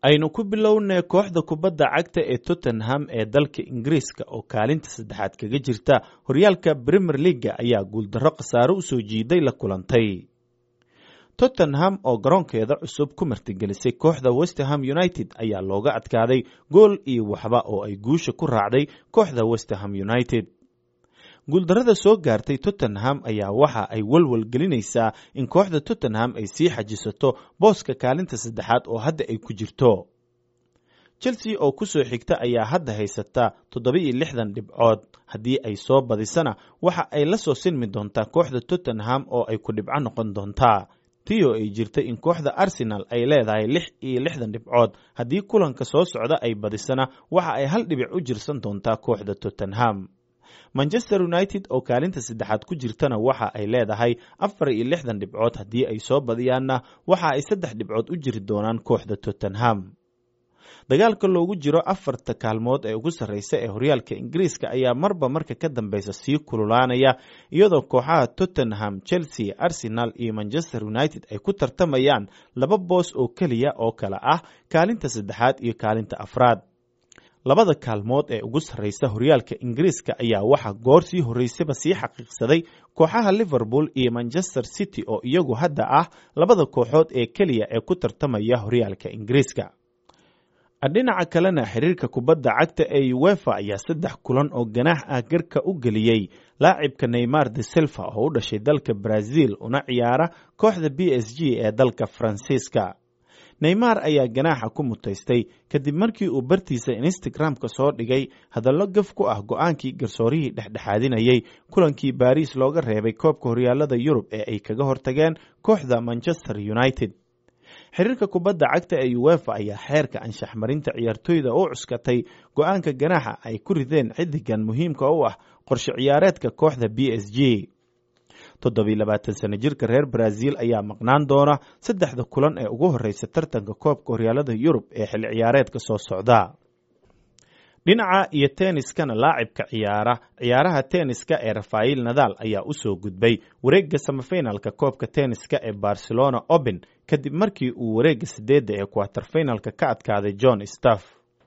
aynu ku bilownay kooxda kubadda cagta ee tottenham ee dalka ingiriiska oo kaalinta saddexaad kaga jirta horyaalka premier leaga ayaa guuldarro khasaaro u soo jiiday la kulantay tottenham oo garoonkeeda cusub ku martigelisay kooxda westerham united ayaa looga adkaaday gool iyo waxba oo ay guusha ku raacday kooxda westerham united guuldarrada soo gaartay tottenham ayaa waxa ay walwal gelinaysaa in kooxda tottenham ay sii xajisato booska kaalinta saddexaad oo hadda ay ku jirto chelsea oo ku soo xigta ayaa hadda haysata toddoba-iyo lixdan dhibcood haddii ay soo badisana waxa ay la soo sinmi doontaa kooxda tottenham oo ay ku dhibco noqon doontaa tiyo ay jirta in kooxda arsenal ay leedahay lix iyo lixdan dhibcood haddii kulanka soo socda ay badisana waxa ay hal dhibic u jirsan doontaa kooxda tottenham manchester united oo kaalinta saddexaad ku jirtana waxa ay leedahay afar iyo lixdan dhibcood haddii ay soo badiyaanna waxa ay saddex dhibcood u jiri doonaan kooxda tottenham dagaalka loogu jiro afarta kaalmood ee ugu sarreysa ee horyaalka ingiriiska ayaa marba marka ka dambeysa sii kululaanaya iyadoo kooxaha tottenham chelsea arsenal iyo manchester united ay ku tartamayaan laba boos oo keliya oo kale ah kaalinta saddexaad iyo kaalinta afraad labada kaalmood ee ugu sarreysa horyaalka ingiriiska ayaa waxaa goor sii horreysaba sii xaqiiqsaday kooxaha liverpool iyo manchester city oo iyagu hadda ah labada kooxood ee keliya ee ku tartamaya horyaalka ingiriiska dhinaca kalena xiriirka kubadda cagta ee uefa ayaa saddex kulan oo ganaax ah garka u geliyey laacibka neymar de silva oo u dhashay dalka brazil una ciyaara kooxda b s g ee dalka faransiiska neymar ayaa ganaaxa ku mutaystay kadib markii uu bartiisa instagram-ka soo dhigay hadallo gaf ku ah go-aankii garsoorihii dhexdhexaadinayay kulankii baariis looga reebay koobka horyaalada yurub ee ay kaga hortageen kooxda manchester united xiriirka kubadda cagta ee uefa ayaa xeerka anshax marinta ciyaartoyda u cuskatay go-aanka ganaaxa ay ku rideen xidigan muhiimka u ah qorshe ciyaareedka kooxda b s g toddobiy labaatan sano jirka reer brazil ayaa maqnaan doona saddexda kulan ee ugu horeysa tartanka koobka horyaalada yurub ee xilli ciyaareedka soo socda dhinaca iyo tenniskana laacibka ciyaara ciyaaraha tenniska ee rafael nadal ayaa usoo gudbay wareegga samafinalka koobka tenniska ee barcelona open kadib markii uu wareegga sideedda ee quaterfinalka ka adkaaday john staff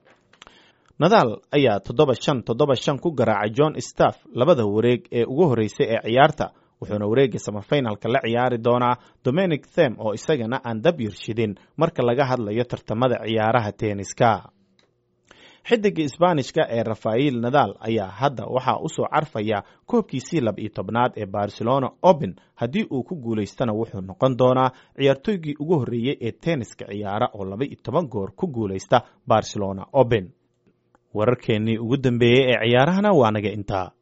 nadal ayaa toddoba shan toddoba shan ku garaacay john staff labada wareeg ee ugu horeysay ee ciyaarta wuxuuna wareegga samafinalka la ciyaari doonaa dominic them oo isagana aan dab yarshidin marka laga hadlayo tartamada ciyaaraha tenniska xidiga isbaanishka ee rafael nadal ayaa hadda waxaa usoo carfaya koobkiisii lab iyo tobnaad ee barcelona open haddii uu ku guulaystana wuxuu noqon doonaa ciyaartooygii ugu horreeyey ee tenniska ciyaara oo laba iyo toban goor ku guulaysta barcelona open wararkeennii ugu dambeeyey ee ciyaarahana waa naga intaa